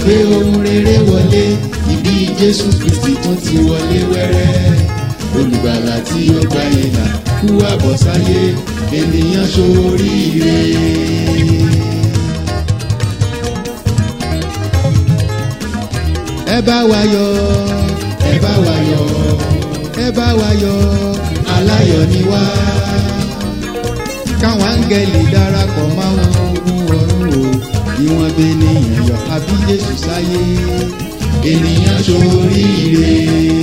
gbé ohun rere wọlé ìbí jésù kristi tún ti wọlé wẹ́rẹ́ olùgbàlà tí ó gba ìlà kú àbọ̀sáyé ènìyàn ṣoríire. ẹ bá wa yọ̀ ẹ bá wa yọ̀ ẹ bá wa yọ̀ aláyọ̀ ni wá káwọn áńgẹ́lì darapọ̀ máwọn ogun ọ̀run o bí wọ́n gbé níyàn yọ̀ àbí jésù sáyé ènìyàn ṣoríire.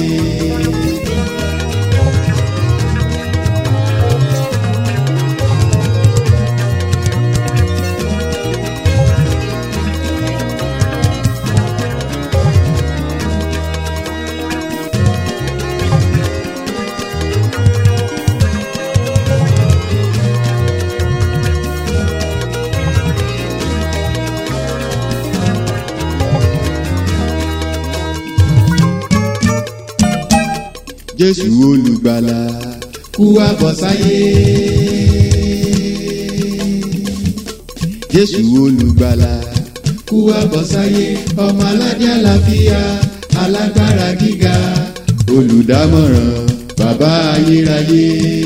jésù olùgbàlà kú àbọ̀sáyé. jésù olùgbàlà kú àbọ̀sáyé ọmọ aládé àlàáfíà alágbára gíga olùdámọ̀ràn bàbá ayérayé.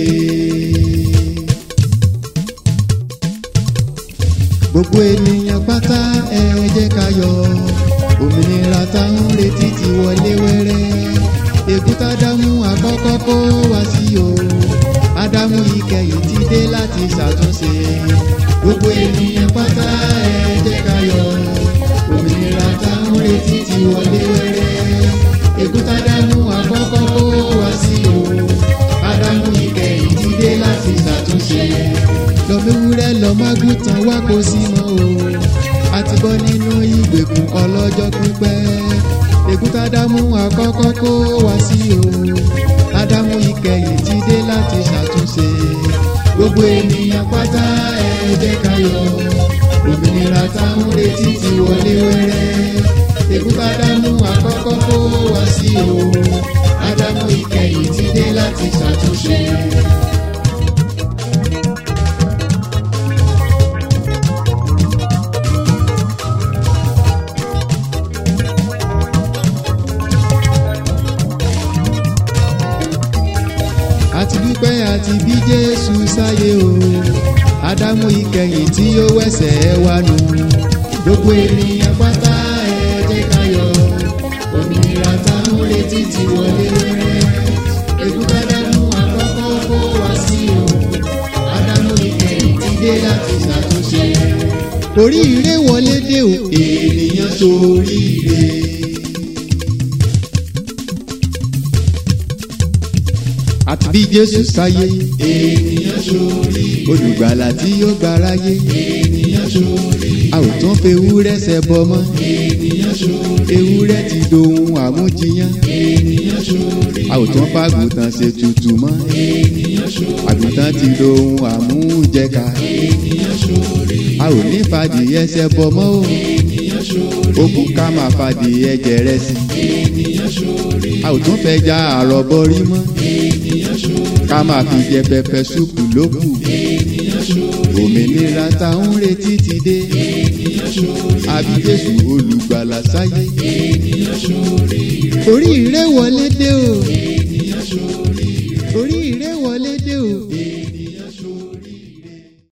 gbogbo ènìyàn pátá ẹ jẹ́ ká yọ̀ òmìnira táwọn retí ti wọlé wẹ́rẹ́ èkúta ádámù àkọ́kọ́ kó wá sí o ádámù ìkẹyìn ti dé láti ṣàtúnṣe gbogbo ènìyàn pátá ẹ jẹ́ ká yọ̀ òmìnira táwọn retí ti wọlé wẹ́rẹ́ èkúta ádámù àkọ́kọ́ kó wá sí o ádámù ìkẹyìn ti dé láti ṣàtúnṣe lọ́mẹ́wúrẹ́ lọ́mọ́gùtàn wá kó sí mọ́ o àti bọ́ nínú ìgbèkùn ọlọ́jọ́ pípẹ́ èkúta ádámù àkọ́kọ́ kó wá sí o ádámù ìkẹyìn ti dé láti ṣàtúnṣe gbogbo ènìyàn pátá ẹ jẹ́ ká yọ̀ òmìnira táwọn retí ti wọlé wẹ́rẹ́ èkúta ádámù àkọ́kọ́ kó wá sí o ádámù ìkẹyìn ti dé láti ṣàtúnṣe. àti dúpẹ́ àti bí jésù sáyé o ádámù ìkẹyìn tí ó wẹ̀sẹ̀ wá nù gbogbo ènìyàn pátá ẹ jẹ́ ká yọ̀ òmìnira táwọn retí ti wọlé wẹ́rẹ́ èkúta ádámù àkọ́kọ́ kó wá sí o ádámù ìkẹyìn ti dé láti ṣàtúnṣe oríire wọlé dé o ènìyàn ṣoríire. àti bí jésù sáyé ènìyàn ṣorí olùgbàlà tí ó gbáráyé ènìyàn ṣorí a ò tún fi ewúrẹ́ ṣẹbọ mọ́ ènìyàn ṣorí ewúrẹ́ ti dohun àmújiyán ènìyàn ṣorí a ò tún fàgùntàn ṣe tutù mọ́ ènìyàn ṣorí àgùntàn ti dohun àmújẹka ènìyàn ṣorí a ò ní fàdìyẹ ṣẹbọ mọ́ o ènìyàn ṣorí ó kú ká máa fàdìyẹ jẹrẹ sí ènìyàn ṣorí a ò tún fẹ́ já àrọ̀bọ rí mọ́ ènìyàn ṣorí ká máa fi jẹ pẹpẹ súpù lókù ènìyàn ṣorí òmìnira tá ń retí ti dé ènìyàn ṣorí àbí jésù olùgbàlà sáyé ènìyàn ṣorí oríire wọlé dé o